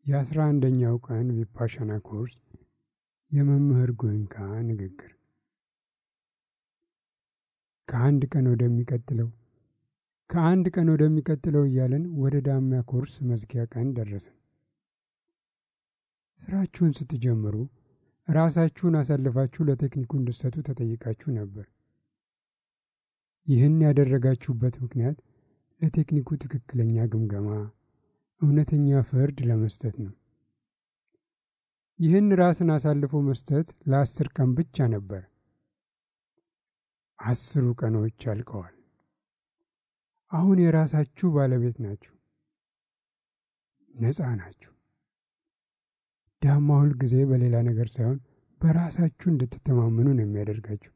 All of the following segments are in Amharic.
የአስራ አንደኛው ቀን ቪፓሻና ኮርስ የመምህር ጎይንካ ንግግር ከአንድ ቀን ወደሚቀጥለው ከአንድ ቀን ወደሚቀጥለው እያለን ወደ ዳሚያ ኮርስ መዝጊያ ቀን ደረስን። ስራችሁን ስትጀምሩ ራሳችሁን አሳልፋችሁ ለቴክኒኩ እንድትሰጡ ተጠይቃችሁ ነበር። ይህን ያደረጋችሁበት ምክንያት ለቴክኒኩ ትክክለኛ ግምገማ፣ እውነተኛ ፍርድ ለመስጠት ነው። ይህን ራስን አሳልፎ መስጠት ለአስር ቀን ብቻ ነበር። አስሩ ቀኖች አልቀዋል። አሁን የራሳችሁ ባለቤት ናችሁ፣ ነፃ ናችሁ። ዳማ ሁል ጊዜ በሌላ ነገር ሳይሆን በራሳችሁ እንድትተማመኑ ነው የሚያደርጋችሁ።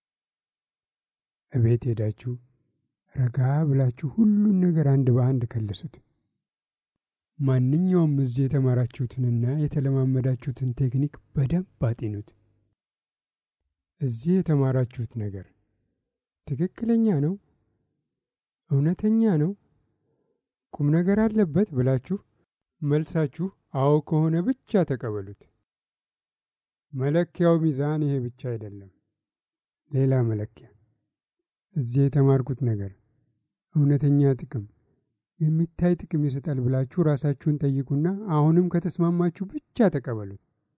እቤት ሄዳችሁ ረጋ ብላችሁ ሁሉን ነገር አንድ በአንድ ከልሱት። ማንኛውም እዚህ የተማራችሁትንና የተለማመዳችሁትን ቴክኒክ በደንብ አጢኑት። እዚህ የተማራችሁት ነገር ትክክለኛ ነው? እውነተኛ ነው? ቁም ነገር አለበት ብላችሁ መልሳችሁ አዎ ከሆነ ብቻ ተቀበሉት። መለኪያው ሚዛን ይሄ ብቻ አይደለም፣ ሌላ መለኪያ። እዚህ የተማርኩት ነገር እውነተኛ ጥቅም፣ የሚታይ ጥቅም ይሰጣል ብላችሁ ራሳችሁን ጠይቁና አሁንም ከተስማማችሁ ብቻ ተቀበሉት።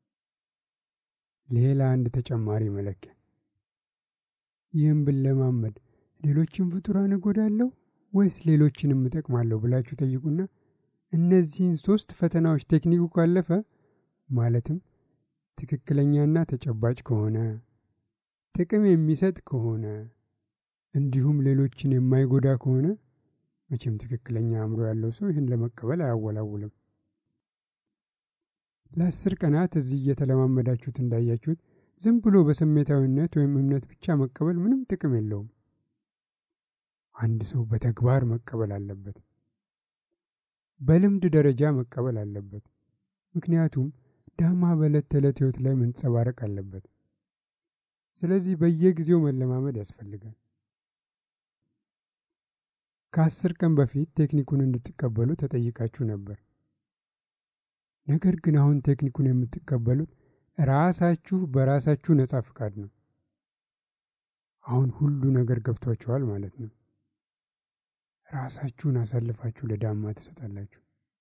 ሌላ አንድ ተጨማሪ መለኪያ። ይህም ብለማመድ ሌሎችን ፍጡራን እጎዳለሁ ወይስ ሌሎችንም እጠቅማለሁ ብላችሁ ጠይቁና እነዚህን ሶስት ፈተናዎች ቴክኒኩ ካለፈ ማለትም ትክክለኛና ተጨባጭ ከሆነ ጥቅም የሚሰጥ ከሆነ እንዲሁም ሌሎችን የማይጎዳ ከሆነ መቼም ትክክለኛ አእምሮ ያለው ሰው ይህን ለመቀበል አያወላውልም። ለአስር ቀናት እዚህ እየተለማመዳችሁት እንዳያችሁት ዝም ብሎ በስሜታዊነት ወይም እምነት ብቻ መቀበል ምንም ጥቅም የለውም። አንድ ሰው በተግባር መቀበል አለበት። በልምድ ደረጃ መቀበል አለበት። ምክንያቱም ዳማ በዕለት ተዕለት ሕይወት ላይ መንጸባረቅ አለበት። ስለዚህ በየጊዜው መለማመድ ያስፈልጋል። ከአስር ቀን በፊት ቴክኒኩን እንድትቀበሉ ተጠይቃችሁ ነበር። ነገር ግን አሁን ቴክኒኩን የምትቀበሉት ራሳችሁ በራሳችሁ ነጻ ፍቃድ ነው። አሁን ሁሉ ነገር ገብቷችኋል ማለት ነው። ራሳችሁን አሳልፋችሁ ለዳማ ትሰጣላችሁ።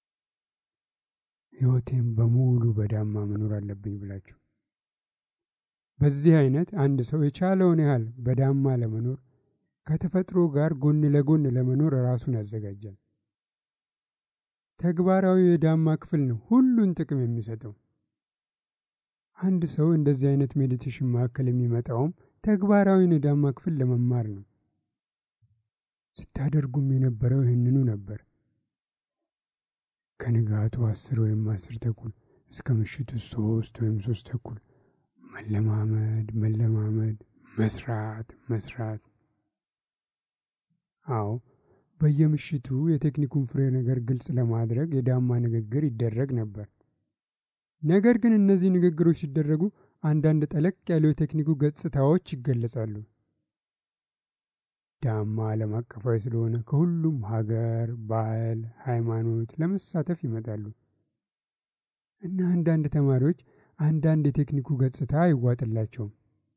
ሕይወቴም በሙሉ በዳማ መኖር አለብኝ ብላችሁ በዚህ አይነት አንድ ሰው የቻለውን ያህል በዳማ ለመኖር ከተፈጥሮ ጋር ጎን ለጎን ለመኖር ራሱን ያዘጋጃል። ተግባራዊ የዳማ ክፍል ነው ሁሉን ጥቅም የሚሰጠው። አንድ ሰው እንደዚህ አይነት ሜዲቴሽን ማዕከል የሚመጣውም ተግባራዊን የዳማ ክፍል ለመማር ነው። ስታደርጉም የነበረው ይህንኑ ነበር። ከንጋቱ አስር ወይም አስር ተኩል እስከ ምሽቱ ሶስት ወይም ሶስት ተኩል መለማመድ መለማመድ፣ መስራት መስራት። አዎ በየምሽቱ የቴክኒኩን ፍሬ ነገር ግልጽ ለማድረግ የዳማ ንግግር ይደረግ ነበር። ነገር ግን እነዚህ ንግግሮች ሲደረጉ አንዳንድ ጠለቅ ያሉ የቴክኒኩ ገጽታዎች ይገለጻሉ። ዳማ ዓለም አቀፋዊ ስለሆነ ከሁሉም ሀገር፣ ባህል፣ ሃይማኖት ለመሳተፍ ይመጣሉ እና አንዳንድ ተማሪዎች አንዳንድ የቴክኒኩ ገጽታ አይዋጥላቸውም።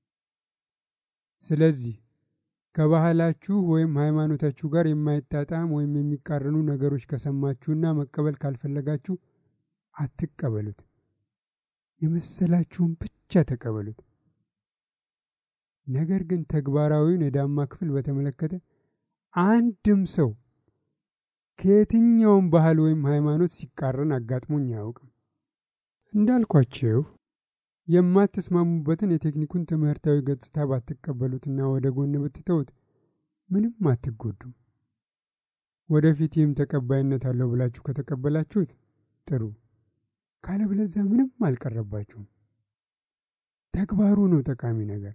ስለዚህ ከባህላችሁ ወይም ሃይማኖታችሁ ጋር የማይጣጣም ወይም የሚቃረኑ ነገሮች ከሰማችሁና መቀበል ካልፈለጋችሁ አትቀበሉት። የመሰላችሁን ብቻ ተቀበሉት። ነገር ግን ተግባራዊውን የዳማ ክፍል በተመለከተ አንድም ሰው ከየትኛውም ባህል ወይም ሃይማኖት ሲቃረን አጋጥሞኝ አያውቅም። እንዳልኳችሁ የማትስማሙበትን የቴክኒኩን ትምህርታዊ ገጽታ ባትቀበሉትና ወደ ጎን ብትተውት ምንም አትጎዱም። ወደፊት ይህም ተቀባይነት አለው ብላችሁ ከተቀበላችሁት ጥሩ፣ ካለበለዚያ ምንም አልቀረባችሁም። ተግባሩ ነው ጠቃሚ ነገር።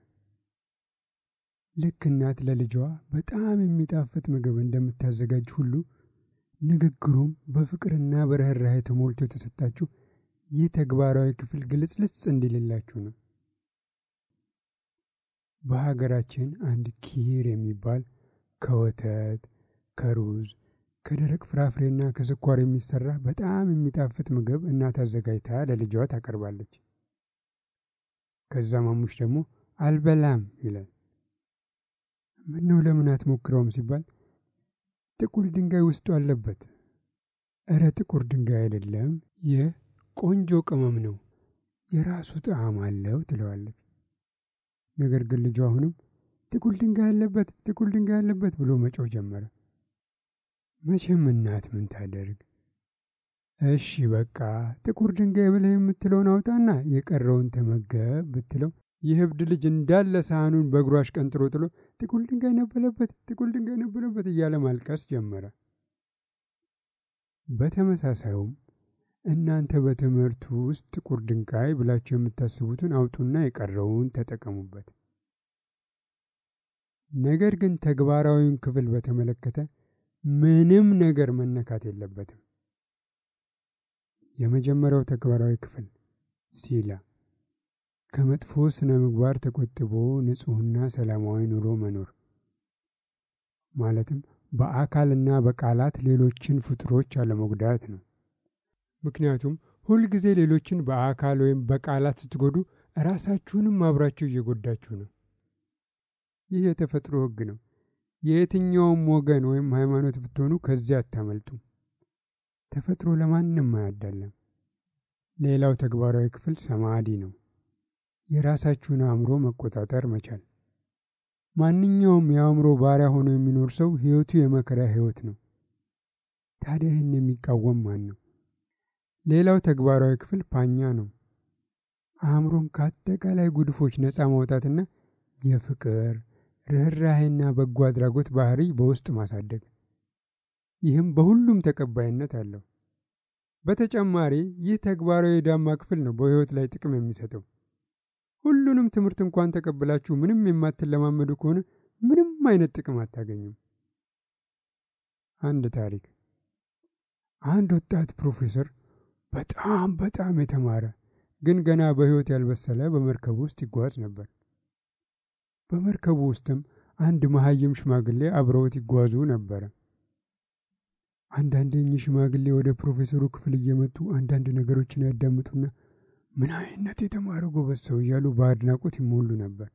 ልክ እናት ለልጇ በጣም የሚጣፍጥ ምግብ እንደምታዘጋጅ ሁሉ ንግግሩም በፍቅርና በርኅራኄ ተሞልቶ የተሰጣችሁ ይህ ተግባራዊ ክፍል ግልጽልጽ እንዲልላችሁ ነው። በሀገራችን አንድ ኪር የሚባል ከወተት፣ ከሩዝ፣ ከደረቅ ፍራፍሬና ከስኳር የሚሰራ በጣም የሚጣፍጥ ምግብ እናት አዘጋጅታ ለልጇ ታቀርባለች። ከዛ ማሙሽ ደግሞ አልበላም ይላል። ምነው ለምን አትሞክረውም ሲባል ጥቁር ድንጋይ ውስጡ አለበት። እረ ጥቁር ድንጋይ አይደለም፣ ይህ ቆንጆ ቅመም ነው፣ የራሱ ጣዕም አለው ትለዋለች። ነገር ግን ልጇ አሁንም ጥቁር ድንጋይ አለበት፣ ጥቁር ድንጋይ አለበት ብሎ መጮህ ጀመረ። መቼም እናት ምን ታደርግ? እሺ በቃ ጥቁር ድንጋይ ብለህ የምትለውን አውጣና የቀረውን ተመገብ ብትለው ይህ እብድ ልጅ እንዳለ ሳህኑን በእግሩ አሽቀንጥሮ ጥሎ ጥቁር ድንጋይ ነበረበት፣ ጥቁር ድንጋይ ነበረበት እያለ ማልቀስ ጀመረ። በተመሳሳዩም እናንተ በትምህርቱ ውስጥ ጥቁር ድንጋይ ብላችሁ የምታስቡትን አውጡና የቀረውን ተጠቀሙበት። ነገር ግን ተግባራዊውን ክፍል በተመለከተ ምንም ነገር መነካት የለበትም። የመጀመሪያው ተግባራዊ ክፍል ሲላ ከመጥፎ ስነ ምግባር ተቆጥቦ ንጹሕና ሰላማዊ ኑሮ መኖር ማለትም በአካልና በቃላት ሌሎችን ፍጡሮች አለመጉዳት ነው። ምክንያቱም ሁልጊዜ ሌሎችን በአካል ወይም በቃላት ስትጎዱ ራሳችሁንም አብራችሁ እየጎዳችሁ ነው። ይህ የተፈጥሮ ሕግ ነው። የየትኛውም ወገን ወይም ሃይማኖት ብትሆኑ ከዚያ አታመልጡም። ተፈጥሮ ለማንም አያዳለም። ሌላው ተግባራዊ ክፍል ሰማዲ ነው። የራሳችሁን አእምሮ መቆጣጠር መቻል። ማንኛውም የአእምሮ ባሪያ ሆኖ የሚኖር ሰው ሕይወቱ የመከራ ሕይወት ነው። ታዲያ ይህን የሚቃወም ማን ነው? ሌላው ተግባራዊ ክፍል ፓኛ ነው። አእምሮን ከአጠቃላይ ጉድፎች ነፃ ማውጣትና የፍቅር ርኅራሄና በጎ አድራጎት ባህሪ በውስጥ ማሳደግ። ይህም በሁሉም ተቀባይነት አለው። በተጨማሪ ይህ ተግባራዊ የዳማ ክፍል ነው በሕይወት ላይ ጥቅም የሚሰጠው። ሁሉንም ትምህርት እንኳን ተቀብላችሁ ምንም የማትለማመዱ ከሆነ ምንም አይነት ጥቅም አታገኙም። አንድ ታሪክ። አንድ ወጣት ፕሮፌሰር በጣም በጣም የተማረ ግን ገና በሕይወት ያልበሰለ በመርከቡ ውስጥ ይጓዝ ነበር። በመርከቡ ውስጥም አንድ መሀይም ሽማግሌ አብረውት ይጓዙ ነበረ። አንዳንዴ እኚህ ሽማግሌ ወደ ፕሮፌሰሩ ክፍል እየመጡ አንዳንድ ነገሮችን ያዳምጡና ምን አይነት የተማረ ጎበዝ ሰው እያሉ በአድናቆት ይሞሉ ነበር።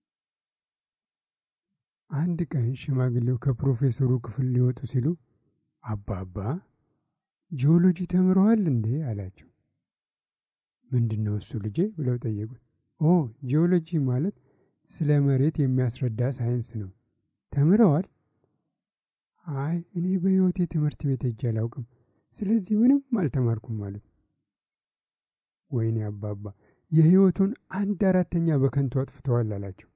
አንድ ቀን ሽማግሌው ከፕሮፌሰሩ ክፍል ሊወጡ ሲሉ አባባ ጂኦሎጂ ተምረዋል እንዴ አላቸው። ምንድን ነው እሱ ልጄ ብለው ጠየቁት። ኦ ጂኦሎጂ ማለት ስለ መሬት የሚያስረዳ ሳይንስ ነው። ተምረዋል? አይ እኔ በሕይወቴ ትምህርት ቤት ሄጄ አላውቅም፣ ስለዚህ ምንም አልተማርኩም ማለት ወይኔ አባባ የሕይወቱን አንድ አራተኛ በከንቱ አጥፍተዋል አላቸው።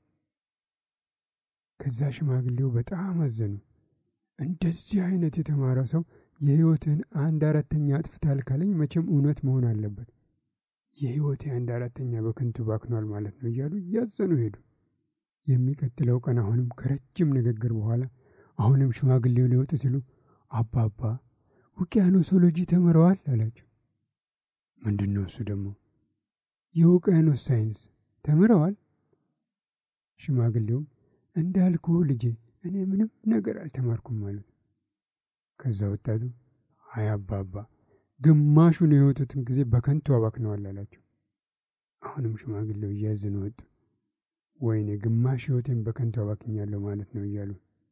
ከዛ ሽማግሌው በጣም አዘኑ። እንደዚህ አይነት የተማረ ሰው የሕይወትህን አንድ አራተኛ አጥፍታል ካለኝ መቼም እውነት መሆን አለበት። የሕይወቴ አንድ አራተኛ በከንቱ ባክኗል ማለት ነው እያሉ እያዘኑ ሄዱ። የሚቀጥለው ቀን አሁንም ከረጅም ንግግር በኋላ አሁንም ሽማግሌው ሊወጡ ሲሉ አባባ ውቅያኖሶሎጂ ተምረዋል አላቸው። ምንድን ነው እሱ ደግሞ? የውቅያኖስ ሳይንስ ተምረዋል? ሽማግሌውም እንዳልኩ ልጄ እኔ ምንም ነገር አልተማርኩም ማለት። ከዛ ወጣቱ አይ አባባ ግማሹን የሕይወቱትን ጊዜ በከንቱ አባክነዋል አላቸው። አሁንም ሽማግሌው እያዘኑ ወጡ። ወይኔ ግማሽ ሕይወቴን በከንቱ አባክኛለሁ ማለት ነው እያሉ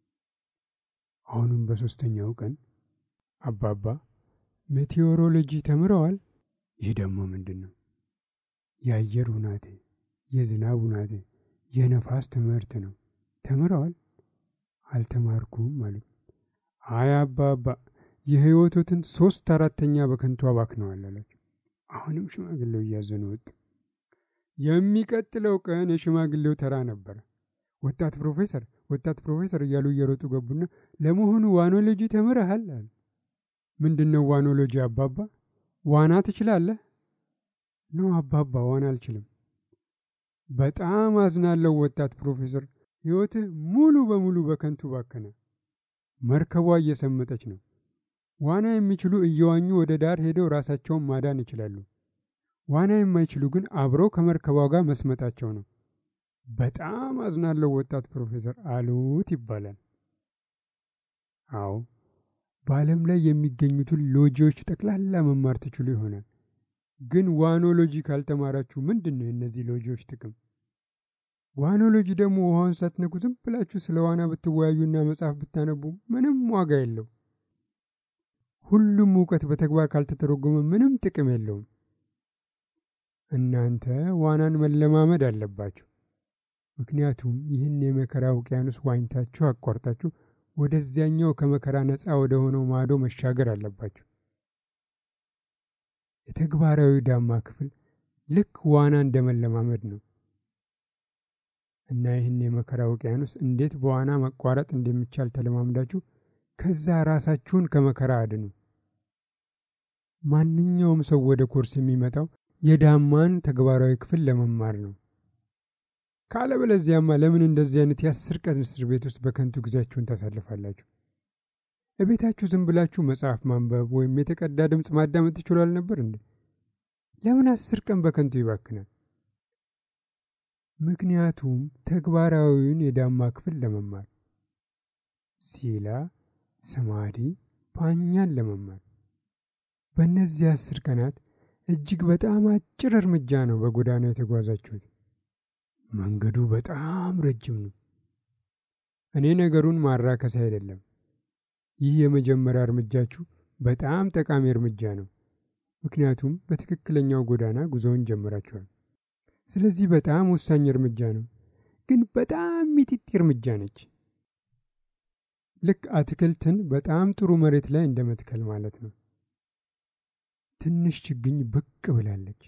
አሁንም በሦስተኛው ቀን አባባ ሜቴዎሮሎጂ ተምረዋል? ይህ ደግሞ ምንድን ነው? የአየር ሁናቴ፣ የዝናብ ሁናቴ፣ የነፋስ ትምህርት ነው። ተምረዋል? አልተማርኩም ማለት አይ አባባ የሕይወቶትን ሶስት አራተኛ በከንቱ አባክነዋል አላቸው። አሁንም ሽማግሌው እያዘኑ ወጡ። የሚቀጥለው ቀን የሽማግሌው ተራ ነበረ። ወጣት ፕሮፌሰር ወጣት ፕሮፌሰር እያሉ እየሮጡ ገቡና ለመሆኑ ዋኖሎጂ ተምረሃል አሉ። ምንድን ነው ዋኖሎጂ አባባ? ዋና ትችላለህ? ነው አባባ ዋና አልችልም። በጣም አዝናለሁ ወጣት ፕሮፌሰር፣ ሕይወትህ ሙሉ በሙሉ በከንቱ ባከነ። መርከቧ እየሰመጠች ነው። ዋና የሚችሉ እየዋኙ ወደ ዳር ሄደው ራሳቸውን ማዳን ይችላሉ። ዋና የማይችሉ ግን አብረው ከመርከቧ ጋር መስመጣቸው ነው። በጣም አዝናለሁ ወጣት ፕሮፌሰር አሉት ይባላል። አዎ በዓለም ላይ የሚገኙትን ሎጂዎች ጠቅላላ መማር ትችሉ ይሆናል። ግን ዋኖሎጂ ካልተማራችሁ ምንድን ነው የእነዚህ ሎጂዎች ጥቅም? ዋኖሎጂ ደግሞ ውሃውን ሳትነኩ ዝም ብላችሁ ስለ ዋና ብትወያዩና መጽሐፍ ብታነቡ ምንም ዋጋ የለው። ሁሉም እውቀት በተግባር ካልተተረጎመ ምንም ጥቅም የለውም። እናንተ ዋናን መለማመድ አለባችሁ። ምክንያቱም ይህን የመከራ ውቅያኖስ ዋኝታችሁ አቋርጣችሁ ወደዚያኛው ከመከራ ነፃ ወደ ሆነው ማዶ መሻገር አለባችሁ። የተግባራዊ ዳማ ክፍል ልክ ዋና እንደመለማመድ ነው እና ይህን የመከራ ውቅያኖስ እንዴት በዋና መቋረጥ እንደሚቻል ተለማምዳችሁ ከዛ ራሳችሁን ከመከራ አድኑ። ማንኛውም ሰው ወደ ኮርስ የሚመጣው የዳማን ተግባራዊ ክፍል ለመማር ነው። ካለበለዚያማ ለምን እንደዚህ አይነት የአስር ቀን እስር ቤት ውስጥ በከንቱ ጊዜያችሁን ታሳልፋላችሁ? እቤታችሁ ዝም ብላችሁ መጽሐፍ ማንበብ ወይም የተቀዳ ድምፅ ማዳመጥ ትችሉ አልነበር እንዴ? ለምን አስር ቀን በከንቱ ይባክናል? ምክንያቱም ተግባራዊውን የዳማ ክፍል ለመማር ሲላ፣ ሰማዲ፣ ፓኛን ለመማር በእነዚህ አስር ቀናት እጅግ በጣም አጭር እርምጃ ነው በጎዳና የተጓዛችሁት። መንገዱ በጣም ረጅም ነው። እኔ ነገሩን ማራከስ አይደለም። ይህ የመጀመሪያ እርምጃችሁ በጣም ጠቃሚ እርምጃ ነው፣ ምክንያቱም በትክክለኛው ጎዳና ጉዞውን ጀምራችኋል። ስለዚህ በጣም ወሳኝ እርምጃ ነው፣ ግን በጣም ሚጢጢ እርምጃ ነች። ልክ አትክልትን በጣም ጥሩ መሬት ላይ እንደ መትከል ማለት ነው። ትንሽ ችግኝ ብቅ ብላለች።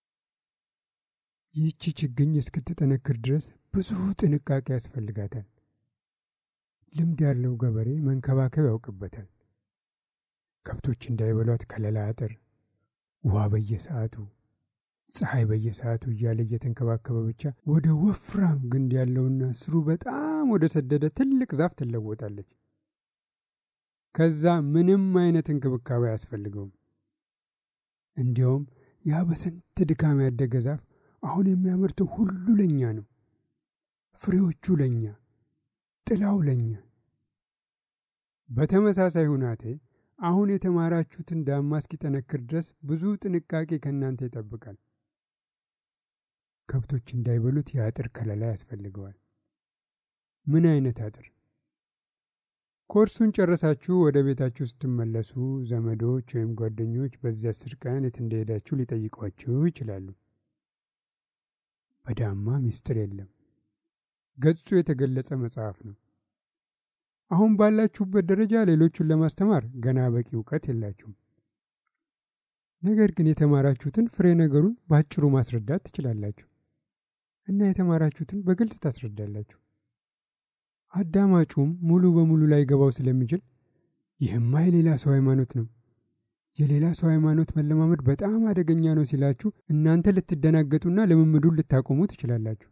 ይህቺ ችግኝ እስክትጠነክር ድረስ ብዙ ጥንቃቄ ያስፈልጋታል። ልምድ ያለው ገበሬ መንከባከብ ያውቅበታል። ከብቶች እንዳይበሏት ከለላ አጥር፣ ውሃ በየሰዓቱ፣ ፀሐይ በየሰዓቱ እያለ እየተንከባከበ ብቻ ወደ ወፍራም ግንድ ያለውና ስሩ በጣም ወደ ሰደደ ትልቅ ዛፍ ትለወጣለች። ከዛ ምንም አይነት እንክብካቤ አያስፈልገውም። እንዲያውም ያ በስንት ድካም ያደገ ዛፍ አሁን የሚያመርተው ሁሉ ለእኛ ነው። ፍሬዎቹ ለእኛ፣ ጥላው ለእኛ። በተመሳሳይ ሁናቴ አሁን የተማራችሁትን ዳማ እስኪጠነክር ድረስ ብዙ ጥንቃቄ ከእናንተ ይጠብቃል። ከብቶች እንዳይበሉት የአጥር ከለላ ያስፈልገዋል። ምን አይነት አጥር? ኮርሱን ጨረሳችሁ ወደ ቤታችሁ ስትመለሱ ዘመዶች ወይም ጓደኞች በዚህ አስር ቀን የት እንደሄዳችሁ ሊጠይቋችሁ ይችላሉ። በዳማ ምስጢር የለም። ገጹ የተገለጸ መጽሐፍ ነው። አሁን ባላችሁበት ደረጃ ሌሎቹን ለማስተማር ገና በቂ እውቀት የላችሁም። ነገር ግን የተማራችሁትን ፍሬ ነገሩን በአጭሩ ማስረዳት ትችላላችሁ እና የተማራችሁትን በግልጽ ታስረዳላችሁ። አዳማጩም ሙሉ በሙሉ ላይ ገባው ስለሚችል ይህማ የሌላ ሰው ሃይማኖት ነው፣ የሌላ ሰው ሃይማኖት መለማመድ በጣም አደገኛ ነው ሲላችሁ እናንተ ልትደናገጡና ልምምዱን ልታቆሙ ትችላላችሁ።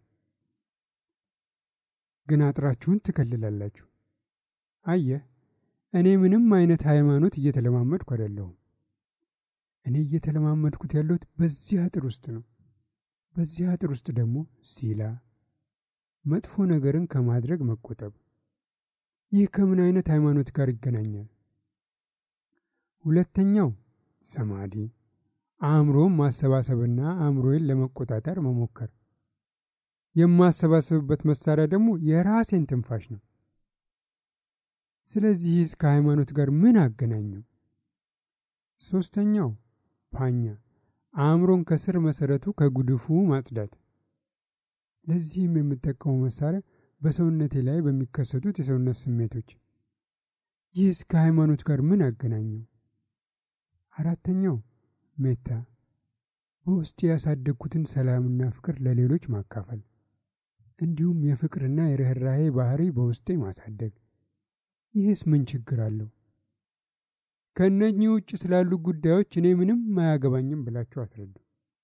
ግን አጥራችሁን ትከልላላችሁ። አየህ፣ እኔ ምንም አይነት ሃይማኖት እየተለማመድኩ አይደለሁም። እኔ እየተለማመድኩት ያለሁት በዚህ አጥር ውስጥ ነው። በዚህ አጥር ውስጥ ደግሞ ሲላ መጥፎ ነገርን ከማድረግ መቆጠብ። ይህ ከምን አይነት ሃይማኖት ጋር ይገናኛል? ሁለተኛው ሰማዲ፣ አእምሮን ማሰባሰብና አእምሮዬን ለመቆጣጠር መሞከር። የማሰባሰብበት መሳሪያ ደግሞ የራሴን ትንፋሽ ነው። ስለዚህ እስከ ሃይማኖት ጋር ምን አገናኘው? ሶስተኛው ፓኛ፣ አእምሮን ከስር መሰረቱ ከጉድፉ ማጽዳት። ለዚህም የምጠቀመው መሳሪያ በሰውነቴ ላይ በሚከሰቱት የሰውነት ስሜቶች። ይህ እስከ ሃይማኖት ጋር ምን አገናኘው? አራተኛው ሜታ፣ በውስጤ ያሳደግኩትን ሰላምና ፍቅር ለሌሎች ማካፈል፣ እንዲሁም የፍቅርና የርኅራሄ ባህሪ በውስጤ ማሳደግ። ይህስ ምን ችግር አለው? ከእነኚህ ውጭ ስላሉ ጉዳዮች እኔ ምንም አያገባኝም ብላችሁ አስረዱ።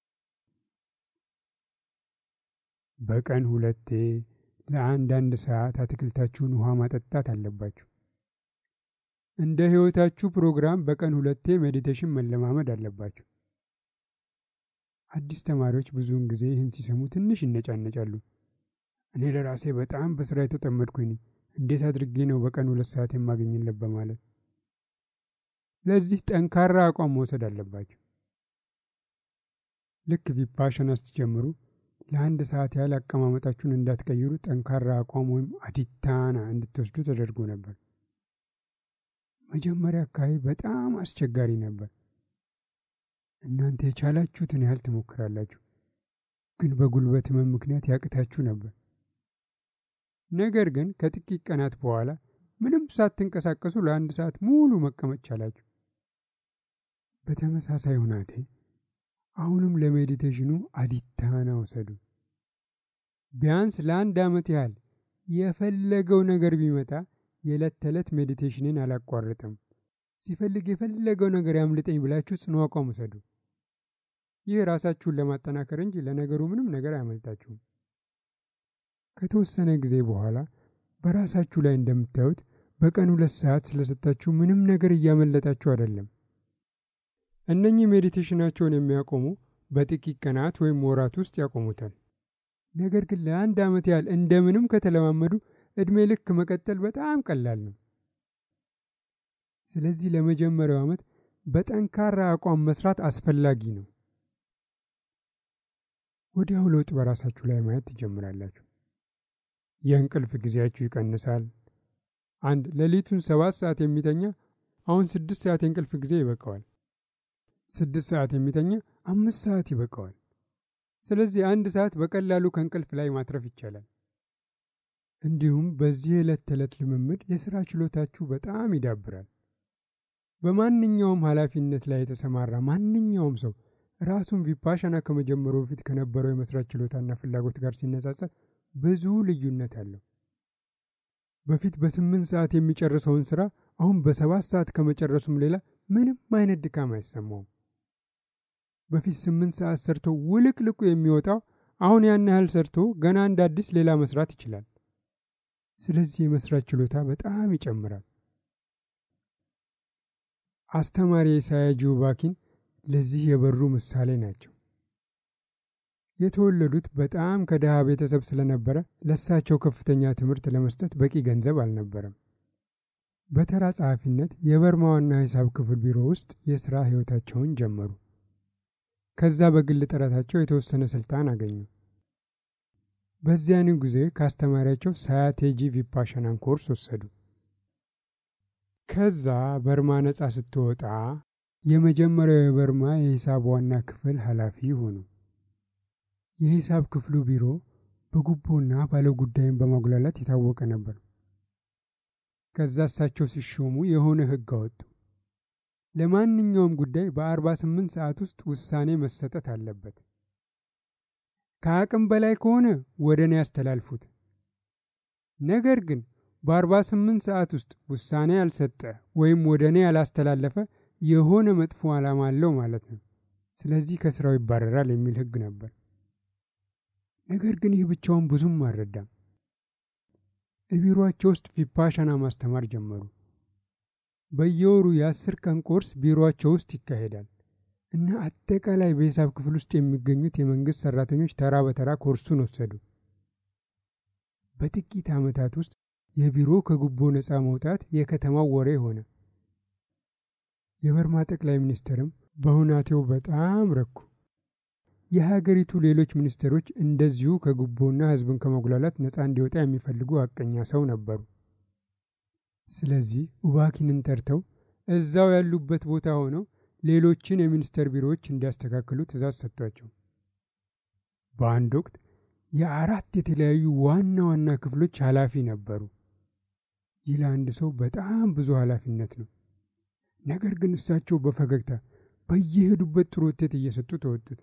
በቀን ሁለቴ ለአንዳንድ ሰዓት አትክልታችሁን ውሃ ማጠጣት አለባችሁ። እንደ ሕይወታችሁ ፕሮግራም በቀን ሁለቴ ሜዲቴሽን መለማመድ አለባችሁ። አዲስ ተማሪዎች ብዙውን ጊዜ ይህን ሲሰሙ ትንሽ ይነጫነጫሉ። እኔ ለራሴ በጣም በስራ የተጠመድኩኝ ነኝ፣ እንዴት አድርጌ ነው በቀን ሁለት ሰዓት የማገኝለት በማለት ለዚህ ጠንካራ አቋም መውሰድ አለባቸው። ልክ ቪፓሻና ስትጀምሩ ለአንድ ሰዓት ያህል አቀማመጣችሁን እንዳትቀይሩ ጠንካራ አቋም ወይም አዲታና እንድትወስዱ ተደርጎ ነበር። መጀመሪያ አካባቢ በጣም አስቸጋሪ ነበር። እናንተ የቻላችሁትን ያህል ትሞክራላችሁ፣ ግን በጉልበት ህመም ምክንያት ያቅታችሁ ነበር። ነገር ግን ከጥቂት ቀናት በኋላ ምንም ሳትንቀሳቀሱ ለአንድ ሰዓት ሙሉ መቀመጥ ቻላችሁ። በተመሳሳይ ሁናቴ አሁንም ለሜዲቴሽኑ አዲታና ውሰዱ። ቢያንስ ለአንድ ዓመት ያህል የፈለገው ነገር ቢመጣ የዕለት ተዕለት ሜዲቴሽንን አላቋርጥም፣ ሲፈልግ የፈለገው ነገር ያምልጠኝ ብላችሁ ጽኑ አቋም ውሰዱ። ይህ ራሳችሁን ለማጠናከር እንጂ ለነገሩ ምንም ነገር አያመልጣችሁም። ከተወሰነ ጊዜ በኋላ በራሳችሁ ላይ እንደምታዩት በቀን ሁለት ሰዓት ስለሰጣችሁ ምንም ነገር እያመለጣችሁ አይደለም። እነኚህ ሜዲቴሽናቸውን የሚያቆሙ በጥቂት ቀናት ወይም ወራት ውስጥ ያቆሙታል። ነገር ግን ለአንድ ዓመት ያህል እንደምንም ከተለማመዱ ዕድሜ ልክ መቀጠል በጣም ቀላል ነው። ስለዚህ ለመጀመሪያው ዓመት በጠንካራ አቋም መስራት አስፈላጊ ነው። ወዲያው ለውጥ በራሳችሁ ላይ ማየት ትጀምራላችሁ። የእንቅልፍ ጊዜያችሁ ይቀንሳል። አንድ ሌሊቱን ሰባት ሰዓት የሚተኛ አሁን ስድስት ሰዓት የእንቅልፍ ጊዜ ይበቃዋል። ስድስት ሰዓት የሚተኛ አምስት ሰዓት ይበቃዋል። ስለዚህ አንድ ሰዓት በቀላሉ ከእንቅልፍ ላይ ማትረፍ ይቻላል። እንዲሁም በዚህ የዕለት ተዕለት ልምምድ የሥራ ችሎታችሁ በጣም ይዳብራል። በማንኛውም ኃላፊነት ላይ የተሰማራ ማንኛውም ሰው ራሱን ቪፓሻና ከመጀመሩ በፊት ከነበረው የመስራት ችሎታና ፍላጎት ጋር ሲነጻጸር ብዙ ልዩነት አለው። በፊት በስምንት ሰዓት የሚጨርሰውን ስራ አሁን በሰባት ሰዓት ከመጨረሱም ሌላ ምንም አይነት ድካም አይሰማውም። በፊት ስምንት ሰዓት ሰርቶ ውልቅልቁ የሚወጣው አሁን ያን ያህል ሰርቶ ገና እንደ አዲስ ሌላ መስራት ይችላል። ስለዚህ የመስራት ችሎታ በጣም ይጨምራል። አስተማሪ ኢሳያ ጂውባኪን ለዚህ የበሩ ምሳሌ ናቸው። የተወለዱት በጣም ከድሃ ቤተሰብ ስለነበረ ለሳቸው ከፍተኛ ትምህርት ለመስጠት በቂ ገንዘብ አልነበረም። በተራ ጸሐፊነት የበርማ ዋና ሂሳብ ክፍል ቢሮ ውስጥ የሥራ ሕይወታቸውን ጀመሩ። ከዛ በግል ጥረታቸው የተወሰነ ስልጣን አገኙ። በዚያኑ ጊዜ ከአስተማሪያቸው ሳያቴጂ ቪፓሻናን ኮርስ ወሰዱ። ከዛ በርማ ነጻ ስትወጣ የመጀመሪያው የበርማ የሂሳብ ዋና ክፍል ኃላፊ ሆኑ። የሂሳብ ክፍሉ ቢሮ በጉቦና ባለጉዳይን በማጉላላት የታወቀ ነበር። ከዛ እሳቸው ሲሾሙ የሆነ ሕግ አወጡ። ለማንኛውም ጉዳይ በአርባ ስምንት ሰዓት ውስጥ ውሳኔ መሰጠት አለበት። ከአቅም በላይ ከሆነ ወደ እኔ ያስተላልፉት። ነገር ግን በአርባ ስምንት ሰዓት ውስጥ ውሳኔ ያልሰጠ ወይም ወደ እኔ ያላስተላለፈ የሆነ መጥፎ ዓላማ አለው ማለት ነው። ስለዚህ ከስራው ይባረራል የሚል ሕግ ነበር። ነገር ግን ይህ ብቻውን ብዙም አልረዳም። ቢሮአቸው ውስጥ ቪፓሻና ማስተማር ጀመሩ። በየወሩ የአስር ቀን ኮርስ ቢሮአቸው ውስጥ ይካሄዳል እና አጠቃላይ በሂሳብ ክፍል ውስጥ የሚገኙት የመንግስት ሰራተኞች ተራ በተራ ኮርሱን ወሰዱ። በጥቂት ዓመታት ውስጥ የቢሮ ከጉቦ ነፃ መውጣት የከተማው ወሬ ሆነ። የበርማ ጠቅላይ ሚኒስትርም በሁናቴው በጣም ረኩ። የሀገሪቱ ሌሎች ሚኒስትሮች እንደዚሁ ከጉቦና ሕዝብን ከመጉላላት ነፃ እንዲወጣ የሚፈልጉ አቀኛ ሰው ነበሩ። ስለዚህ ኡባኪንን ጠርተው እዛው ያሉበት ቦታ ሆነው ሌሎችን የሚኒስቴር ቢሮዎች እንዲያስተካክሉ ትእዛዝ ሰጥቷቸው በአንድ ወቅት የአራት የተለያዩ ዋና ዋና ክፍሎች ኃላፊ ነበሩ። ይህ ለአንድ ሰው በጣም ብዙ ኃላፊነት ነው። ነገር ግን እሳቸው በፈገግታ በየሄዱበት ጥሩ ውጤት እየሰጡ ተወጡት።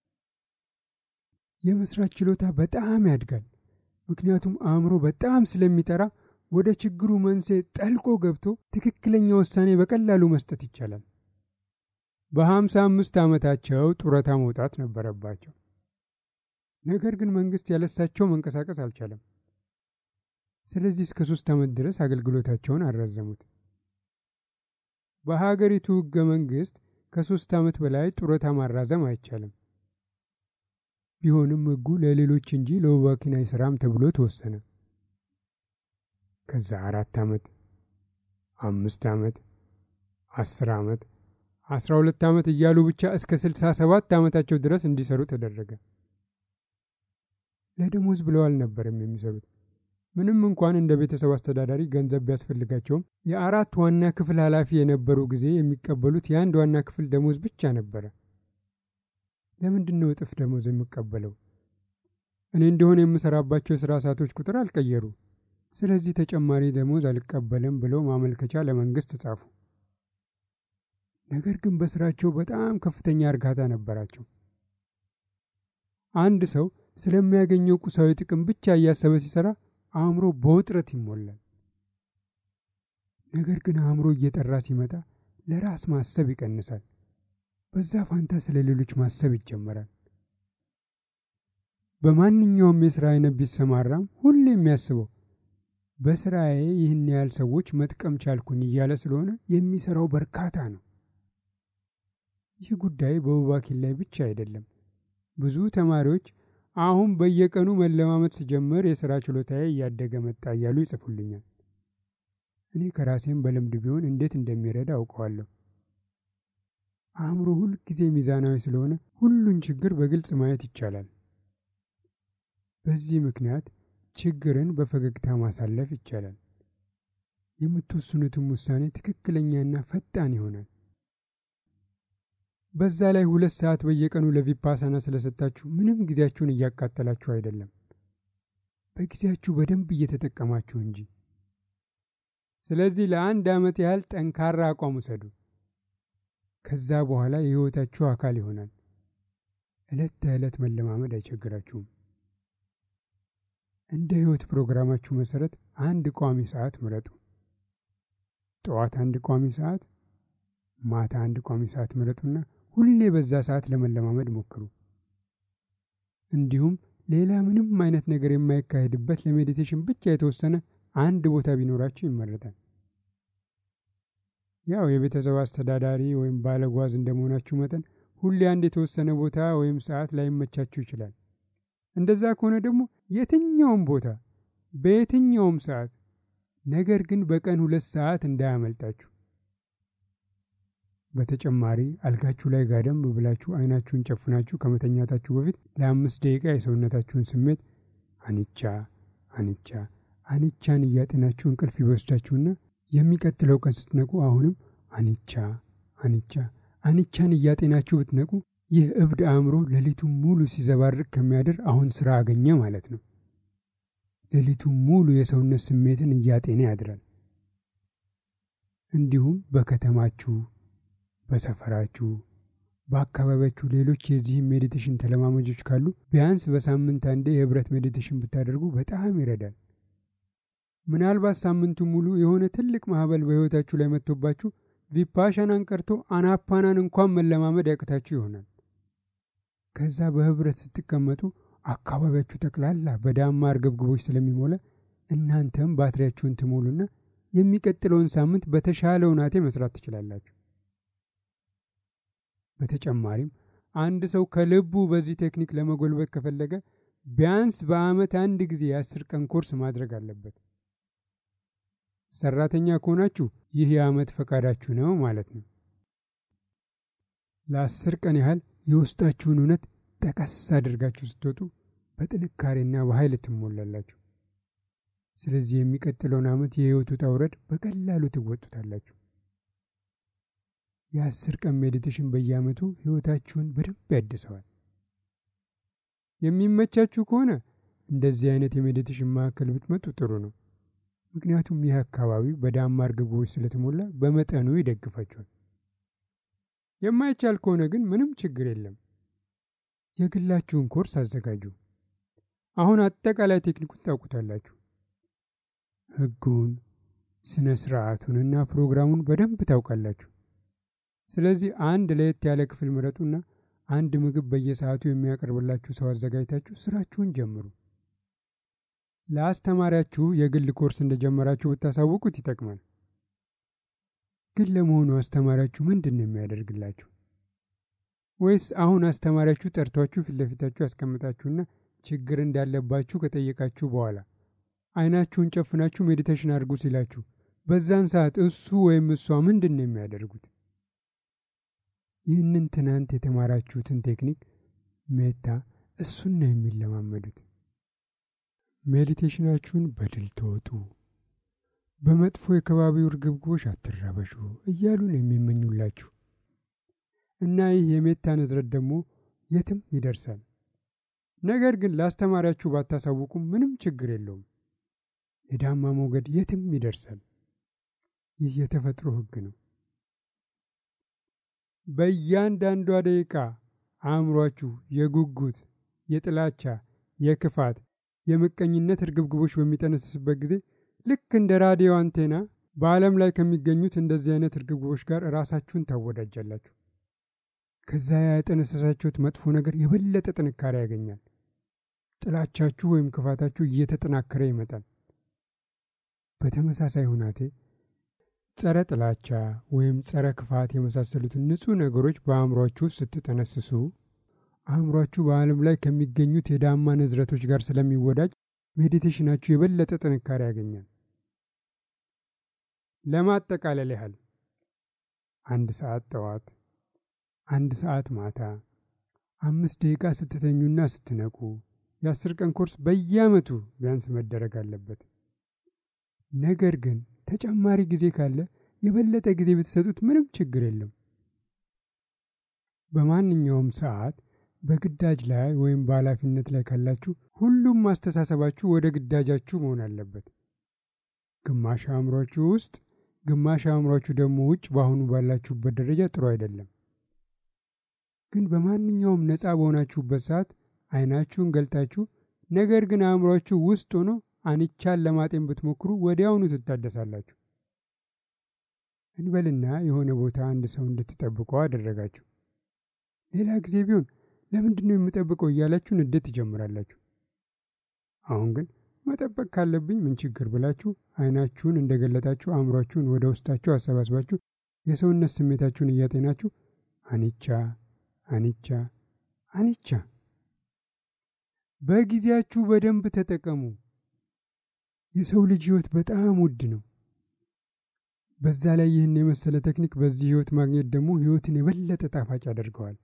የመስራት ችሎታ በጣም ያድጋል። ምክንያቱም አእምሮ በጣም ስለሚጠራ ወደ ችግሩ መንስኤ ጠልቆ ገብቶ ትክክለኛ ውሳኔ በቀላሉ መስጠት ይቻላል። በሀምሳ አምስት ዓመታቸው ጡረታ መውጣት ነበረባቸው። ነገር ግን መንግስት ያለሳቸው መንቀሳቀስ አልቻለም። ስለዚህ እስከ ሶስት ዓመት ድረስ አገልግሎታቸውን አራዘሙት። በሀገሪቱ ሕገ መንግስት ከሶስት ዓመት በላይ ጡረታ ማራዘም አይቻልም። ቢሆንም ሕጉ ለሌሎች እንጂ ለኡባኪን አይሰራም ተብሎ ተወሰነ። ከዛ አራት ዓመት፣ አምስት ዓመት፣ አስር ዓመት አስራ ሁለት ዓመት እያሉ ብቻ እስከ ስልሳ ሰባት ዓመታቸው ድረስ እንዲሰሩ ተደረገ። ለደሞዝ ብለው አልነበረም የሚሰሩት። ምንም እንኳን እንደ ቤተሰብ አስተዳዳሪ ገንዘብ ቢያስፈልጋቸውም የአራት ዋና ክፍል ኃላፊ የነበሩ ጊዜ የሚቀበሉት የአንድ ዋና ክፍል ደሞዝ ብቻ ነበረ። ለምንድን ነው እጥፍ ደሞዝ የሚቀበለው? እኔ እንደሆነ የምሰራባቸው የሥራ ሰዓቶች ቁጥር አልቀየሩ። ስለዚህ ተጨማሪ ደሞዝ አልቀበልም ብለው ማመልከቻ ለመንግሥት ጻፉ። ነገር ግን በስራቸው በጣም ከፍተኛ እርካታ ነበራቸው። አንድ ሰው ስለሚያገኘው ቁሳዊ ጥቅም ብቻ እያሰበ ሲሰራ አእምሮ በውጥረት ይሞላል። ነገር ግን አእምሮ እየጠራ ሲመጣ ለራስ ማሰብ ይቀንሳል። በዛ ፋንታ ስለ ሌሎች ማሰብ ይጀመራል። በማንኛውም የሥራ አይነት ቢሰማራም ሁሌ የሚያስበው በስራዬ ይህን ያህል ሰዎች መጥቀም ቻልኩኝ እያለ ስለሆነ የሚሰራው በርካታ ነው። ይህ ጉዳይ በውባኪን ላይ ብቻ አይደለም። ብዙ ተማሪዎች አሁን በየቀኑ መለማመድ ስጀምር የሥራ ችሎታዬ እያደገ መጣ እያሉ ይጽፉልኛል። እኔ ከራሴም በልምድ ቢሆን እንዴት እንደሚረዳ አውቀዋለሁ። አእምሮ ሁል ጊዜ ሚዛናዊ ስለሆነ ሁሉን ችግር በግልጽ ማየት ይቻላል። በዚህ ምክንያት ችግርን በፈገግታ ማሳለፍ ይቻላል። የምትወስኑትም ውሳኔ ትክክለኛና ፈጣን ይሆናል። በዛ ላይ ሁለት ሰዓት በየቀኑ ለቪፓሳና ስለሰጣችሁ ምንም ጊዜያችሁን እያቃጠላችሁ አይደለም፣ በጊዜያችሁ በደንብ እየተጠቀማችሁ እንጂ። ስለዚህ ለአንድ ዓመት ያህል ጠንካራ አቋም ውሰዱ። ከዛ በኋላ የሕይወታችሁ አካል ይሆናል። ዕለት ተዕለት መለማመድ አይቸግራችሁም። እንደ ሕይወት ፕሮግራማችሁ መሠረት አንድ ቋሚ ሰዓት ምረጡ። ጠዋት አንድ ቋሚ ሰዓት፣ ማታ አንድ ቋሚ ሰዓት ምረጡና ሁሌ በዛ ሰዓት ለመለማመድ ሞክሩ። እንዲሁም ሌላ ምንም አይነት ነገር የማይካሄድበት ለሜዲቴሽን ብቻ የተወሰነ አንድ ቦታ ቢኖራችሁ ይመረጣል። ያው የቤተሰብ አስተዳዳሪ ወይም ባለጓዝ እንደመሆናችሁ መጠን ሁሌ አንድ የተወሰነ ቦታ ወይም ሰዓት ላይመቻችሁ ይችላል። እንደዛ ከሆነ ደግሞ የትኛውም ቦታ በየትኛውም ሰዓት፣ ነገር ግን በቀን ሁለት ሰዓት እንዳያመልጣችሁ። በተጨማሪ አልጋችሁ ላይ ጋደም ብላችሁ አይናችሁን ጨፍናችሁ ከመተኛታችሁ በፊት ለአምስት ደቂቃ የሰውነታችሁን ስሜት አንቻ አንቻ አንቻን እያጤናችሁ እንቅልፍ ይወስዳችሁና የሚቀጥለው ቀን ስትነቁ አሁንም አንቻ አንቻ አንቻን እያጤናችሁ ብትነቁ ይህ እብድ አእምሮ ሌሊቱን ሙሉ ሲዘባርቅ ከሚያድር አሁን ስራ አገኘ ማለት ነው። ሌሊቱን ሙሉ የሰውነት ስሜትን እያጤነ ያድራል። እንዲሁም በከተማችሁ፣ በሰፈራችሁ፣ በአካባቢያችሁ ሌሎች የዚህም ሜዲቴሽን ተለማመጆች ካሉ ቢያንስ በሳምንት አንዴ የህብረት ሜዲቴሽን ብታደርጉ በጣም ይረዳል። ምናልባት ሳምንቱ ሙሉ የሆነ ትልቅ ማዕበል በሕይወታችሁ ላይ መጥቶባችሁ ቪፓሻናን ቀርቶ አናፓናን እንኳን መለማመድ ያቅታችሁ ይሆናል። ከዛ በህብረት ስትቀመጡ አካባቢያችሁ ጠቅላላ በዳማ እርግብግቦች ስለሚሞላ እናንተም ባትሪያችሁን ትሞሉና የሚቀጥለውን ሳምንት በተሻለ ሁናቴ መስራት ትችላላችሁ። በተጨማሪም አንድ ሰው ከልቡ በዚህ ቴክኒክ ለመጎልበት ከፈለገ ቢያንስ በዓመት አንድ ጊዜ የአስር ቀን ኮርስ ማድረግ አለበት። ሰራተኛ ከሆናችሁ ይህ የዓመት ፈቃዳችሁ ነው ማለት ነው። ለአስር ቀን ያህል የውስጣችሁን እውነት ጠቀስ አድርጋችሁ ስትወጡ በጥንካሬና በኃይል ትሞላላችሁ። ስለዚህ የሚቀጥለውን ዓመት የህይወት ውጣ ውረድ በቀላሉ ትወጡታላችሁ። የአስር ቀን ሜዲቴሽን በየዓመቱ ህይወታችሁን በደንብ ያድሰዋል። የሚመቻችሁ ከሆነ እንደዚህ አይነት የሜዲቴሽን ማዕከል ብትመጡ ጥሩ ነው። ምክንያቱም ይህ አካባቢ በዳማ እርግቦች ስለተሞላ በመጠኑ ይደግፋችኋል። የማይቻል ከሆነ ግን ምንም ችግር የለም። የግላችሁን ኮርስ አዘጋጁ። አሁን አጠቃላይ ቴክኒኩን ታውቁታላችሁ። ህጉን፣ ስነ ስርዓቱንና ፕሮግራሙን በደንብ ታውቃላችሁ። ስለዚህ አንድ ለየት ያለ ክፍል ምረጡና አንድ ምግብ በየሰዓቱ የሚያቀርብላችሁ ሰው አዘጋጅታችሁ ስራችሁን ጀምሩ። ለአስተማሪያችሁ የግል ኮርስ እንደጀመራችሁ ብታሳውቁት ይጠቅማል። ግን ለመሆኑ አስተማሪያችሁ ምንድን ነው የሚያደርግላችሁ? ወይስ አሁን አስተማሪያችሁ ጠርቷችሁ ፊት ለፊታችሁ ያስቀምጣችሁና ችግር እንዳለባችሁ ከጠየቃችሁ በኋላ አይናችሁን ጨፍናችሁ ሜዲቴሽን አድርጉ ሲላችሁ በዛን ሰዓት እሱ ወይም እሷ ምንድን ነው የሚያደርጉት? ይህንን ትናንት የተማራችሁትን ቴክኒክ ሜታ እሱን ነው የሚለማመዱት። ሜዲቴሽናችሁን በድል ተወጡ፣ በመጥፎ የከባቢው እርግብግቦች አትረበሹ እያሉ ነው የሚመኙላችሁ እና ይህ የሜታ ንዝረት ደግሞ የትም ይደርሳል። ነገር ግን ለአስተማሪያችሁ ባታሳውቁም ምንም ችግር የለውም። የዳማ ሞገድ የትም ይደርሳል። ይህ የተፈጥሮ ሕግ ነው። በእያንዳንዷ ደቂቃ አእምሯችሁ የጉጉት፣ የጥላቻ፣ የክፋት፣ የምቀኝነት እርግብግቦች በሚጠነስስበት ጊዜ ልክ እንደ ራዲዮ አንቴና በዓለም ላይ ከሚገኙት እንደዚህ አይነት እርግብግቦች ጋር ራሳችሁን ታወዳጃላችሁ። ከዛ ያጠነሰሳችሁት መጥፎ ነገር የበለጠ ጥንካሬ ያገኛል። ጥላቻችሁ ወይም ክፋታችሁ እየተጠናከረ ይመጣል። በተመሳሳይ ሁናቴ ጸረ ጥላቻ ወይም ጸረ ክፋት የመሳሰሉትን ንጹሕ ነገሮች በአእምሯችሁ ውስጥ ስትጠነስሱ አእምሯችሁ በዓለም ላይ ከሚገኙት የዳማ ንዝረቶች ጋር ስለሚወዳጅ ሜዲቴሽናችሁ የበለጠ ጥንካሬ ያገኛል። ለማጠቃለል ያህል አንድ ሰዓት ጠዋት፣ አንድ ሰዓት ማታ፣ አምስት ደቂቃ ስትተኙና ስትነቁ የአስር ቀን ኮርስ በየዓመቱ ቢያንስ መደረግ አለበት። ነገር ግን ተጨማሪ ጊዜ ካለ የበለጠ ጊዜ ብትሰጡት ምንም ችግር የለም። በማንኛውም ሰዓት በግዳጅ ላይ ወይም በኃላፊነት ላይ ካላችሁ ሁሉም ማስተሳሰባችሁ ወደ ግዳጃችሁ መሆን አለበት። ግማሽ አእምሯችሁ ውስጥ፣ ግማሽ አእምሯችሁ ደግሞ ውጭ በአሁኑ ባላችሁበት ደረጃ ጥሩ አይደለም። ግን በማንኛውም ነፃ በሆናችሁበት ሰዓት አይናችሁን ገልጣችሁ ነገር ግን አእምሯችሁ ውስጥ ሆኖ አንቻን ለማጤን ብትሞክሩ ወዲያውኑ ትታደሳላችሁ። እንበልና የሆነ ቦታ አንድ ሰው እንድትጠብቀው አደረጋችሁ። ሌላ ጊዜ ቢሆን ለምንድን ነው የምጠብቀው እያላችሁ ንዴት ትጀምራላችሁ። አሁን ግን መጠበቅ ካለብኝ ምን ችግር ብላችሁ አይናችሁን እንደገለጣችሁ አእምሯችሁን ወደ ውስጣችሁ አሰባስባችሁ የሰውነት ስሜታችሁን እያጤናችሁ አንቻ አንቻ አንቻ። በጊዜያችሁ በደንብ ተጠቀሙ። የሰው ልጅ ሕይወት በጣም ውድ ነው። በዛ ላይ ይህን የመሰለ ቴክኒክ በዚህ ሕይወት ማግኘት ደግሞ ሕይወትን የበለጠ ጣፋጭ ያደርገዋል።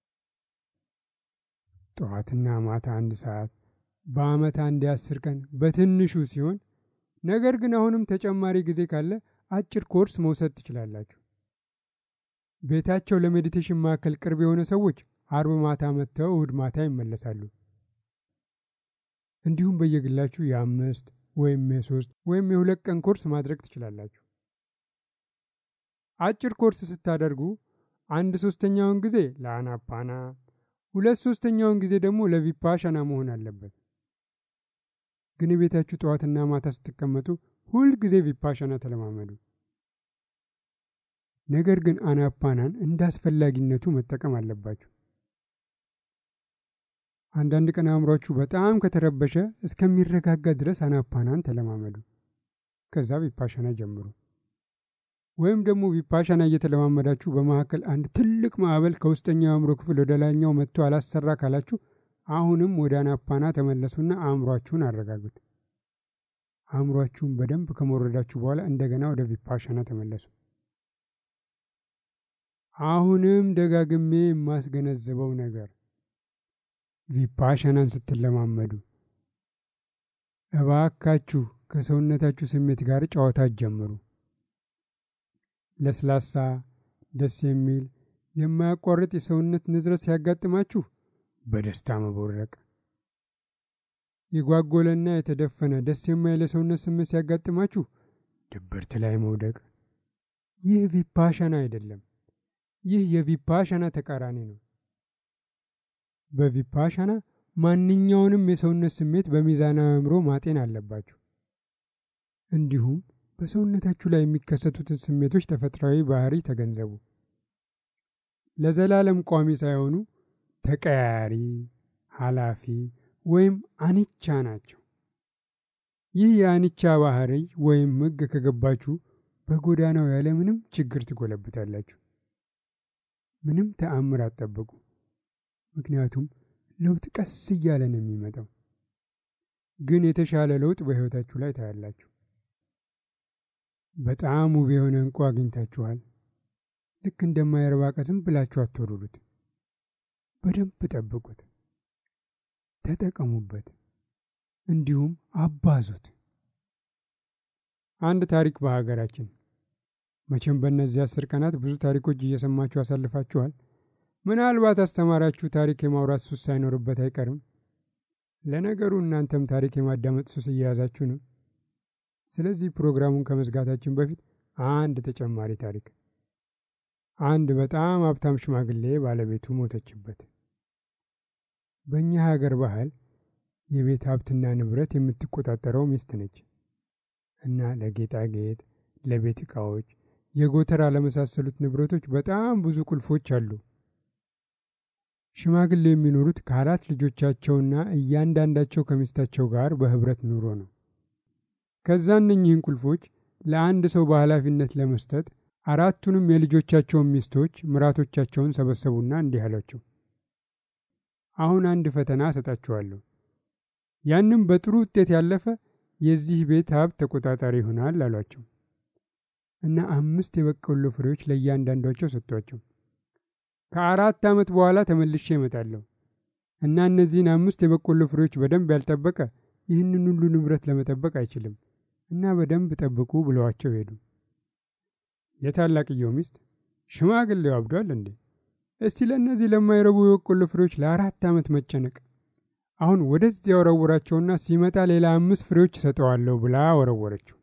ጠዋትና ማታ አንድ ሰዓት በዓመት አንድ የአስር ቀን በትንሹ ሲሆን፣ ነገር ግን አሁንም ተጨማሪ ጊዜ ካለ አጭር ኮርስ መውሰድ ትችላላችሁ። ቤታቸው ለሜዲቴሽን ማዕከል ቅርብ የሆነ ሰዎች አርብ ማታ መጥተው እሁድ ማታ ይመለሳሉ። እንዲሁም በየግላችሁ የአምስት ወይም የሶስት ወይም የሁለት ቀን ኮርስ ማድረግ ትችላላችሁ። አጭር ኮርስ ስታደርጉ አንድ ሶስተኛውን ጊዜ ለአናፓና፣ ሁለት ሶስተኛውን ጊዜ ደግሞ ለቪፓሻና መሆን አለበት። ግን ቤታችሁ ጠዋትና ማታ ስትቀመጡ ሁል ጊዜ ቪፓሻና ተለማመዱ። ነገር ግን አናፓናን እንደ አስፈላጊነቱ መጠቀም አለባችሁ። አንዳንድ ቀን አእምሯችሁ በጣም ከተረበሸ እስከሚረጋጋ ድረስ አናፓናን ተለማመዱ። ከዛ ቪፓሻና ጀምሩ። ወይም ደግሞ ቪፓሻና እየተለማመዳችሁ በመካከል አንድ ትልቅ ማዕበል ከውስጠኛው የአእምሮ ክፍል ወደ ላይኛው መጥቶ አላሰራ ካላችሁ አሁንም ወደ አናፓና ተመለሱና አእምሯችሁን አረጋጉት። አእምሯችሁን በደንብ ከመውረዳችሁ በኋላ እንደገና ወደ ቪፓሻና ተመለሱ። አሁንም ደጋግሜ የማስገነዝበው ነገር ቪፓሻናን ስትለማመዱ እባካችሁ ከሰውነታችሁ ስሜት ጋር ጨዋታ ጀምሩ። ለስላሳ፣ ደስ የሚል የማያቋርጥ የሰውነት ንዝረት ሲያጋጥማችሁ በደስታ መቦረቅ፣ የጓጎለና የተደፈነ ደስ የማይል የሰውነት ስሜት ሲያጋጥማችሁ ድብርት ላይ መውደቅ። ይህ ቪፓሻና አይደለም። ይህ የቪፓሻና ተቃራኒ ነው። በቪፓሻና ማንኛውንም የሰውነት ስሜት በሚዛናዊ አእምሮ ማጤን አለባችሁ። እንዲሁም በሰውነታችሁ ላይ የሚከሰቱትን ስሜቶች ተፈጥሯዊ ባህሪ ተገንዘቡ። ለዘላለም ቋሚ ሳይሆኑ ተቀያያሪ፣ ኃላፊ ወይም አንቻ ናቸው። ይህ የአንቻ ባህሪ ወይም ሕግ ከገባችሁ በጎዳናው ያለምንም ችግር ትጎለብታላችሁ። ምንም ተአምር አትጠብቁ። ምክንያቱም ለውጥ ቀስ እያለ ነው የሚመጣው። ግን የተሻለ ለውጥ በሕይወታችሁ ላይ ታያላችሁ። በጣም ውብ የሆነ እንቁ አግኝታችኋል። ልክ እንደማይረባ ዕቃ ዝም ብላችሁ አትወርዱት። በደንብ ጠብቁት፣ ተጠቀሙበት፣ እንዲሁም አባዙት። አንድ ታሪክ በሀገራችን መቼም በእነዚህ አስር ቀናት ብዙ ታሪኮች እየሰማችሁ አሳልፋችኋል። ምናልባት አስተማሪያችሁ ታሪክ የማውራት ሱስ ሳይኖርበት አይቀርም። ለነገሩ እናንተም ታሪክ የማዳመጥ ሱስ እየያዛችሁ ነው። ስለዚህ ፕሮግራሙን ከመዝጋታችን በፊት አንድ ተጨማሪ ታሪክ። አንድ በጣም ሀብታም ሽማግሌ ባለቤቱ ሞተችበት። በእኛ ሀገር ባህል የቤት ሀብትና ንብረት የምትቆጣጠረው ሚስት ነች እና ለጌጣጌጥ፣ ለቤት ዕቃዎች፣ የጎተራ ለመሳሰሉት ንብረቶች በጣም ብዙ ቁልፎች አሉ። ሽማግሌው የሚኖሩት ከአራት ልጆቻቸውና እያንዳንዳቸው ከሚስታቸው ጋር በህብረት ኑሮ ነው። ከዛ እነኚህን ቁልፎች ለአንድ ሰው በኃላፊነት ለመስጠት አራቱንም የልጆቻቸውን ሚስቶች ምራቶቻቸውን ሰበሰቡና እንዲህ አሏቸው፣ አሁን አንድ ፈተና እሰጣችኋለሁ። ያንም በጥሩ ውጤት ያለፈ የዚህ ቤት ሀብት ተቆጣጣሪ ይሆናል አሏቸው እና አምስት የበቆሎ ፍሬዎች ለእያንዳንዳቸው ሰጥቷቸው ከአራት ዓመት በኋላ ተመልሼ እመጣለሁ እና እነዚህን አምስት የበቆሎ ፍሬዎች በደንብ ያልጠበቀ ይህንን ሁሉ ንብረት ለመጠበቅ አይችልም እና በደንብ ጠብቁ ብለዋቸው ሄዱ። የታላቅየው ሚስት ሽማግሌው አብዷል እንዴ? እስቲ ለእነዚህ ለማይረቡ የበቆሎ ፍሬዎች ለአራት ዓመት መጨነቅ፣ አሁን ወደዚያ ወረወራቸውና ሲመጣ ሌላ አምስት ፍሬዎች እሰጠዋለሁ ብላ ወረወረችው።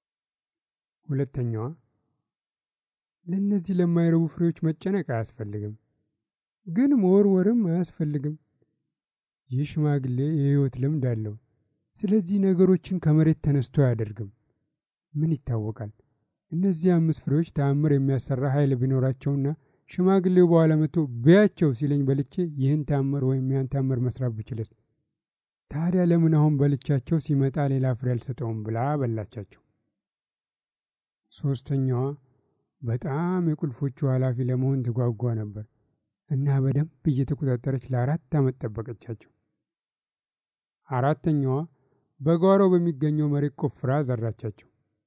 ሁለተኛዋ ለእነዚህ ለማይረቡ ፍሬዎች መጨነቅ አያስፈልግም፣ ግን መወርወርም አያስፈልግም። ይህ ሽማግሌ የሕይወት ልምድ አለው። ስለዚህ ነገሮችን ከመሬት ተነስቶ አያደርግም። ምን ይታወቃል፣ እነዚህ አምስት ፍሬዎች ተአምር የሚያሰራ ኃይል ቢኖራቸውና ሽማግሌው በኋላ መጥቶ ብያቸው ሲለኝ በልቼ ይህን ተአምር ወይም ያን ተአምር መስራት ብችልስ? ታዲያ ለምን አሁን በልቻቸው ሲመጣ ሌላ ፍሬ አልሰጠውም ብላ በላቻቸው። ሶስተኛዋ በጣም የቁልፎቹ ኃላፊ ለመሆን ትጓጓ ነበር እና በደንብ እየተቆጣጠረች ለአራት ዓመት ጠበቀቻቸው። አራተኛዋ በጓሮ በሚገኘው መሬት ቆፍራ ዘራቻቸው።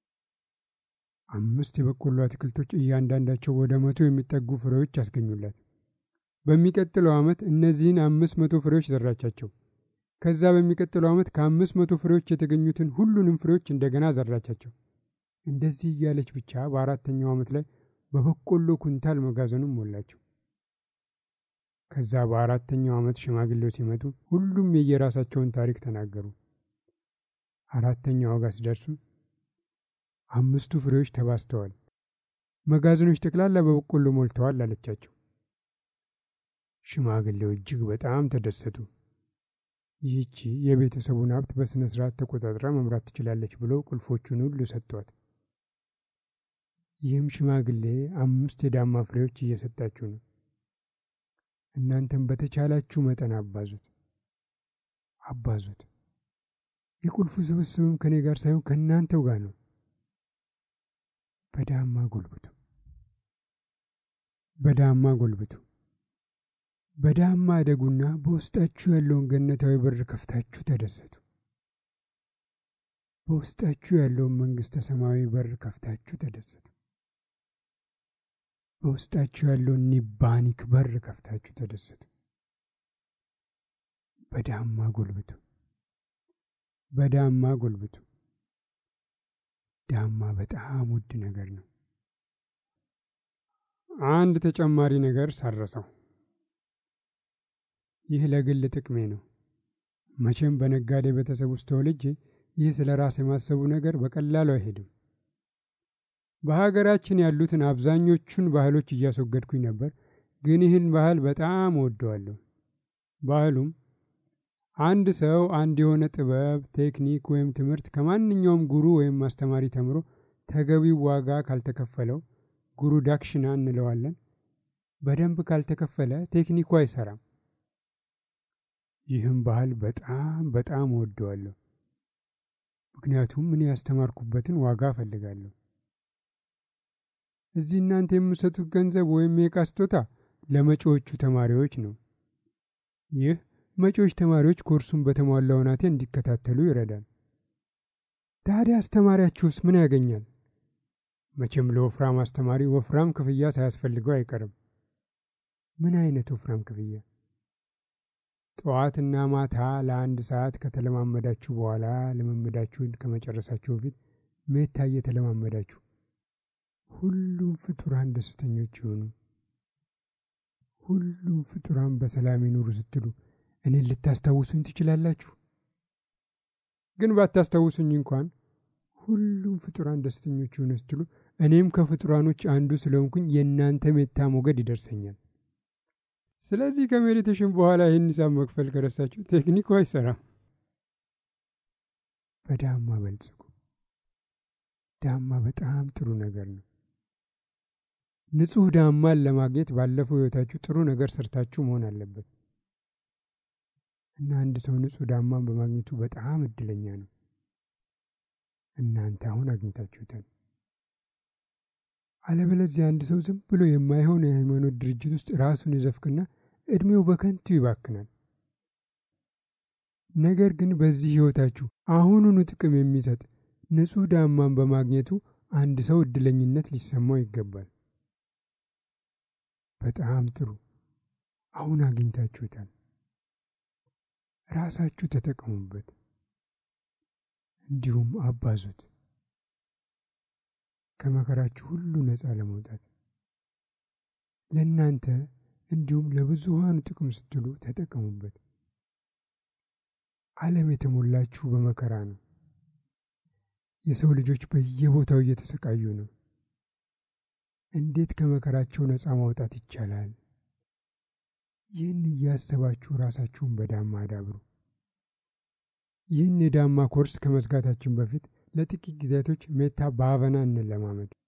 አምስት የበቆሎ አትክልቶች እያንዳንዳቸው ወደ መቶ የሚጠጉ ፍሬዎች ያስገኙላት። በሚቀጥለው ዓመት እነዚህን አምስት መቶ ፍሬዎች ዘራቻቸው። ከዛ በሚቀጥለው ዓመት ከአምስት መቶ ፍሬዎች የተገኙትን ሁሉንም ፍሬዎች እንደገና ዘራቻቸው። እንደዚህ እያለች ብቻ በአራተኛው ዓመት ላይ በበቆሎ ኩንታል መጋዘኑን ሞላቸው። ከዛ በአራተኛው ዓመት ሽማግሌው ሲመጡ ሁሉም የየራሳቸውን ታሪክ ተናገሩ። አራተኛው ጋር ሲደርሱ አምስቱ ፍሬዎች ተባስተዋል፣ መጋዘኖች ጠቅላላ በበቆሎ ሞልተዋል አለቻቸው። ሽማግሌው እጅግ በጣም ተደሰቱ። ይህቺ የቤተሰቡን ሀብት በሥነ ሥርዓት ተቆጣጥራ መምራት ትችላለች ብለው ቁልፎቹን ሁሉ ሰጥቷት። ይህም ሽማግሌ አምስት የዳማ ፍሬዎች እየሰጣችሁ ነው። እናንተም በተቻላችሁ መጠን አባዙት አባዙት። የቁልፉ ስብስብም ከኔ ጋር ሳይሆን ከእናንተው ጋር ነው። በዳማ ጎልብቱ፣ በዳማ ጎልብቱ፣ በዳማ አደጉና በውስጣችሁ ያለውን ገነታዊ በር ከፍታችሁ ተደሰቱ። በውስጣችሁ ያለውን መንግሥተ ሰማያዊ በር ከፍታችሁ ተደሰቱ። በውስጣችሁ ያለውን ኒባኒክ በር ከፍታችሁ ተደሰቱ። በዳማ ጎልብቱ፣ በዳማ ጎልብቱ። ዳማ በጣም ውድ ነገር ነው። አንድ ተጨማሪ ነገር ሳረሰው። ይህ ለግል ጥቅሜ ነው። መቼም በነጋዴ ቤተሰብ ውስጥ ተወልጄ ይህ ስለ ራስ የማሰቡ ነገር በቀላሉ አይሄድም። በሀገራችን ያሉትን አብዛኞቹን ባህሎች እያስወገድኩኝ ነበር፣ ግን ይህን ባህል በጣም እወደዋለሁ። ባህሉም አንድ ሰው አንድ የሆነ ጥበብ፣ ቴክኒክ ወይም ትምህርት ከማንኛውም ጉሩ ወይም አስተማሪ ተምሮ ተገቢው ዋጋ ካልተከፈለው ጉሩ ዳክሽና እንለዋለን። በደንብ ካልተከፈለ ቴክኒኩ አይሰራም። ይህም ባህል በጣም በጣም እወደዋለሁ፣ ምክንያቱም እኔ ያስተማርኩበትን ዋጋ እፈልጋለሁ። እዚህ እናንተ የምሰጡት ገንዘብ ወይም የዕቃ ስጦታ ለመጪዎቹ ተማሪዎች ነው። ይህ መጪዎች ተማሪዎች ኮርሱን በተሟላ ሁናቴ እንዲከታተሉ ይረዳል። ታዲያ አስተማሪያችሁስ ምን ያገኛል? መቼም ለወፍራም አስተማሪ ወፍራም ክፍያ ሳያስፈልገው አይቀርም። ምን አይነት ወፍራም ክፍያ? ጠዋትና ማታ ለአንድ ሰዓት ከተለማመዳችሁ በኋላ ልምምዳችሁን ከመጨረሳችሁ በፊት ሜታ እየተለማመዳችሁ ሁሉም ፍጡራን ደስተኞች ይሆኑ፣ ሁሉም ፍጡራን በሰላም ይኑሩ ስትሉ እኔን ልታስታውሱኝ ትችላላችሁ። ግን ባታስታውሱኝ እንኳን ሁሉም ፍጡራን ደስተኞች ይሆኑ ስትሉ እኔም ከፍጡራኖች አንዱ ስለሆንኩኝ የእናንተ ሜታ ሞገድ ይደርሰኛል። ስለዚህ ከሜዲቴሽን በኋላ ይህን ሂሳብ መክፈል ከረሳችሁ ቴክኒኩ አይሰራም። በዳማ በልጽጉ። ዳማ በጣም ጥሩ ነገር ነው። ንጹህ ዳማን ለማግኘት ባለፈው ሕይወታችሁ ጥሩ ነገር ሰርታችሁ መሆን አለበት እና አንድ ሰው ንጹህ ዳማን በማግኘቱ በጣም እድለኛ ነው። እናንተ አሁን አግኝታችሁታል። አለበለዚያ አንድ ሰው ዝም ብሎ የማይሆን የሃይማኖት ድርጅት ውስጥ ራሱን ይዘፍቅና እድሜው በከንቱ ይባክናል። ነገር ግን በዚህ ሕይወታችሁ አሁኑኑ ጥቅም የሚሰጥ ንጹህ ዳማን በማግኘቱ አንድ ሰው እድለኝነት ሊሰማው ይገባል። በጣም ጥሩ። አሁን አግኝታችሁታል። ራሳችሁ ተጠቀሙበት፣ እንዲሁም አባዙት ከመከራችሁ ሁሉ ነፃ ለመውጣት ለእናንተ እንዲሁም ለብዙሃኑ ጥቅም ስትሉ ተጠቀሙበት። ዓለም የተሞላችሁ በመከራ ነው። የሰው ልጆች በየቦታው እየተሰቃዩ ነው። እንዴት ከመከራቸው ነፃ ማውጣት ይቻላል? ይህን እያሰባችሁ ራሳችሁን በዳማ አዳብሩ። ይህን የዳማ ኮርስ ከመዝጋታችን በፊት ለጥቂት ጊዜያቶች ሜታ በአበና እንለማመድ።